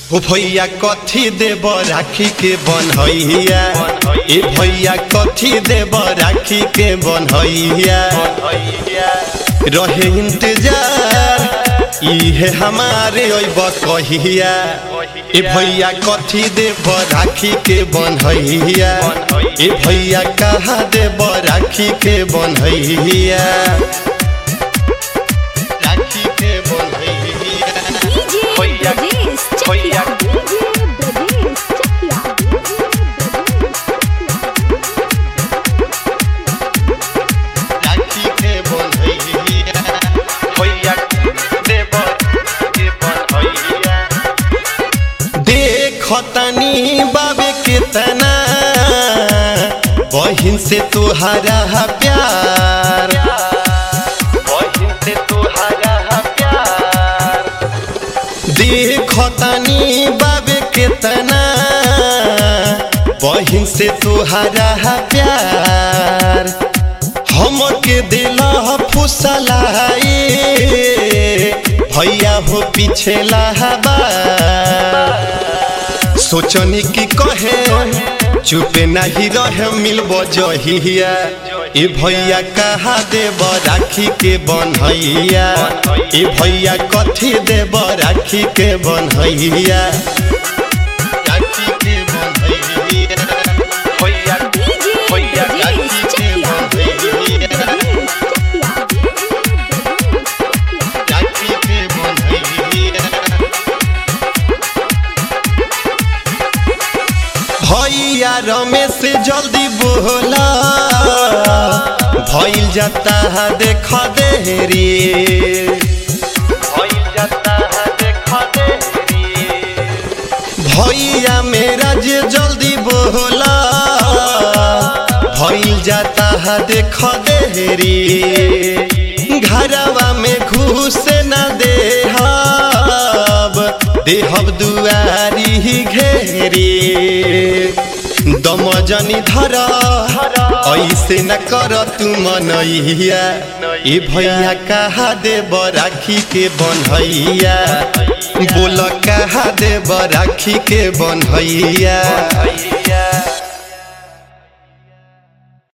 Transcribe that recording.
ओ भैया कथी देब राखी के बनहैया ए भैया कथी देब राखी के बनहैया रहे इंतजार इहे हमारे अब कहिया ए भैया कथी देब राखी के बनहैया ए भैया कहाँ देब राखी के बनहैया राखी के बनहैया डीजे भैया, ब्रजेश भैया। चकिया डीजे ब्रजेश चकिया राखी के बनहैया भैया देब के बनहैया देखतनी बाबे केतना बहिन से तुहरा प्यार बहिन से तुहरा प्यार देखतनी बाबे केतना बहिन से तुहरा प्यार हमके दिल फुसलाई भैया हो पीछे लहबा सोचनी की कहे चुपे नहीं रहे मिलब जहिया ए भैया कहा देब राखी के बनहैया ए भैया कथी देब राखी के बनहैया राखी के बनहैया भैया डीजे भैया ब्रजेश राखी के चकिया डीजे बनहैया ब्रजेश चकिया राखी के बनहैया भैया रमेश जल्दी बोला भइल जाता है देख देरी भइल जाता है देख देरी भैया मेरा जे जल्दी बोला भइल जाता है देख देरी घरवा में घुस न देहब देहब दुआरी घेरी दमजनी धर ऐसे न कर तू मनैया ए भैया कहा देब राखी के बनहैया बोल कहा देब राखी के बनहैया